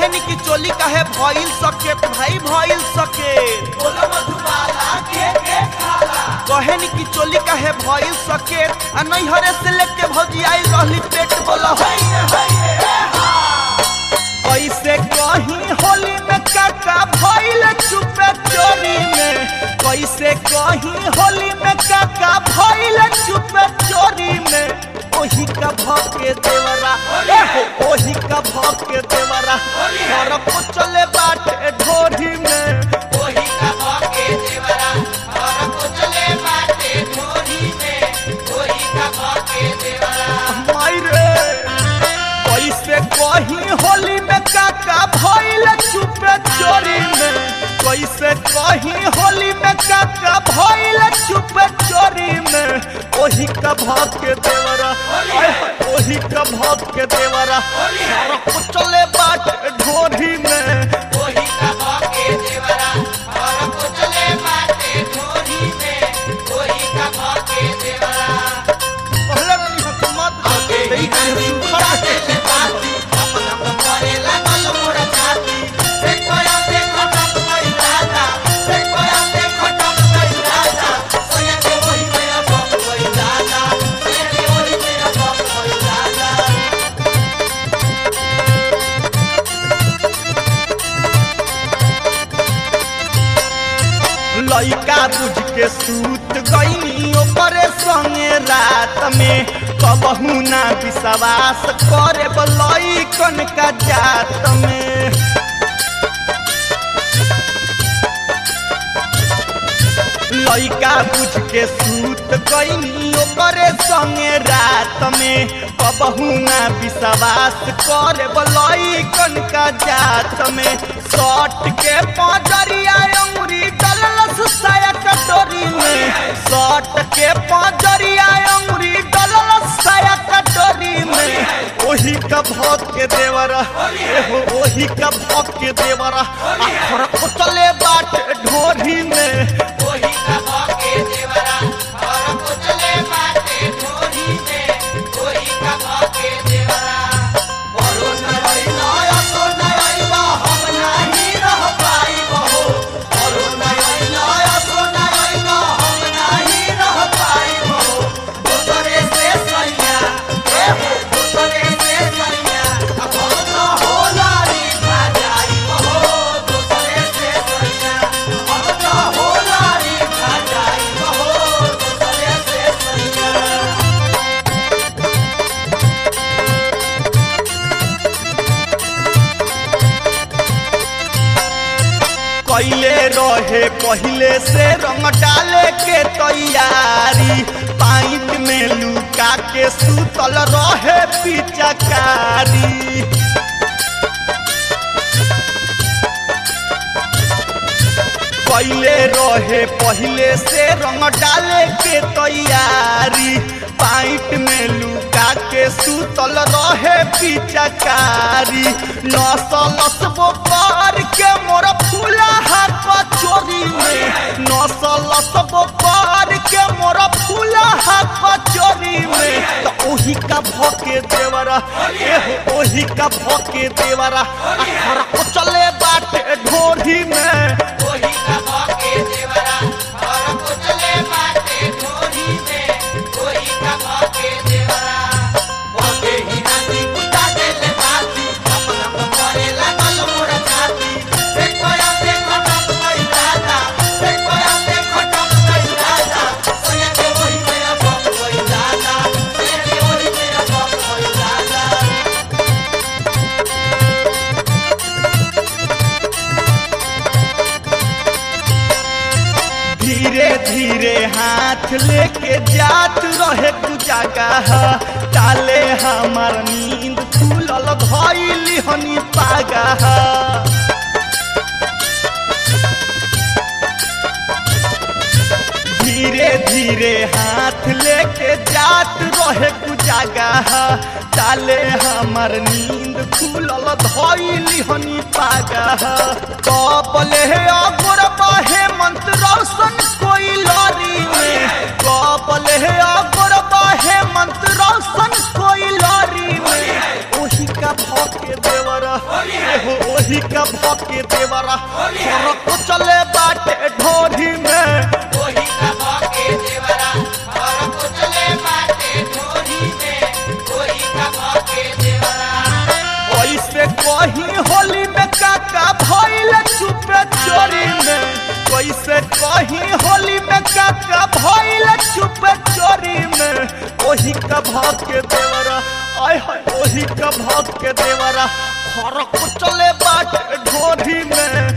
कहनी की चोली काहे भइल सके भाई भइल सके कहनी की चोली काहे भइल सके आ नैहरे से लेके भौजी आई रहली पेट बोला कैसे कहीं होली में काका भइल चुपे चोरी में कैसे कहीं होली में काका भइल चुपे चोरी में ओही का भके देवरा ए हो ओही का भके देवरा घर को चले बाटे ढोरी में ओही का भके देवरा घर को चले बाटे ढोरी में ओही का भके देवरा मायरे कैसे कहीं होली में काका भइल चुपे चोरी में कैसे कहीं होली में काका भइल चुपे चोरी में ओही का भाग के देवरा आय हाय, ओही का भाग के देवरा सारा कुछ चले बाट ढोरी में ओही का भके देवरा घर को चले बाटे ढोरी में ओही का भके देवरा पहले वाली हुकूमत आगे ही गांधी बुला दे ले बाती अपन अपन करे लागल मोर छाती से कोया देखो टप गई दादा से कोया देखो टप गई दादा सोया के वही में अब गई दादा सोया के वही में अब गई दादा लइका बुझ के सूत गईनी ओकरे संगे रात में कबहू ना विश्वास करे लइकन का जात में लइका बुझ के सूत गईनी ओकरे संगे रात में कबहू ना विश्वास करे लइकन का जात में सट के पजरिया अंगुरी डललस साया कटोरी में सट के पजरिया अंगुरी डललस साया कटोरी में ओही का भौत के देवरा एहो ओही का भौत के देवरा आखर को चले बाट ढोरी में ओही का भके देवरा घर को चले बाटे ढोरी में ओही का भके देवरा बोलो न रही ना सो न रही बा हम नहीं रह पाई बहो बोलो न रही ना सो न रही बा हम नहीं रह पाई बहो दूसरे से सैया ए हो दूसरे से सैया अब न हो लारी भाजाई बहो दूसरे से सैया अब न हो लारी भाजाई बहो दूसरे से सैया कैले रहे पहले से रंग डाले के तैयारी पाइप में लुका के सुतल रहे पिचकारी कैले रहे पहले से रंग डाले के तैयारी पाइप में लुका के सुतल रहे पिचकारी नसलस बोकर के मोर फूला हाथ चोरी में नसलस बोकर के मोर फूला हाथ चोरी में तो ओही का भके देवरा एहो ओही का भके देवरा अखर को चले बाटे ढोरी में ओही का भके देवरा घर को चले बाटे ढोरी में ओही का भके देवरा ओके ही नाती कुटा दे ले बाती अपन अपन करे लागल मोर छाती से कोया देखो टप गई दादा से कोया देखो टप गई दादा सोया के वही में अब गई दादा सोया के वही में अब गई दादा धीरे धीरे हाथ लेके जात रहे तू जगह टाले हमार नींद खुलल भइली हनी पागह धीरे धीरे हाथ लेके जात रहे तू जगह टाले हमार नींद खुलल धइली हनी पागह कबले अगोर बाहे मंत्र रोशन कोई लरी में कबले अगोर बाहे मंत्र रोशन कोई लरी में ओही का भके देवरा एहो ओही का भके देवरा घर को चले बाटे ढोरी में ओही का भके देवरा घर को चले बाटे ढोरी में ओही का भके देवरा कैसे कहीं होली में काका भइल चुपे चोरी में कैसे कहीं होली में काका भइल चुपे चोरी में ओही का भाग के देवरा आय हाय ओही का भाग के देवरा खर को चले बाट ढोरी में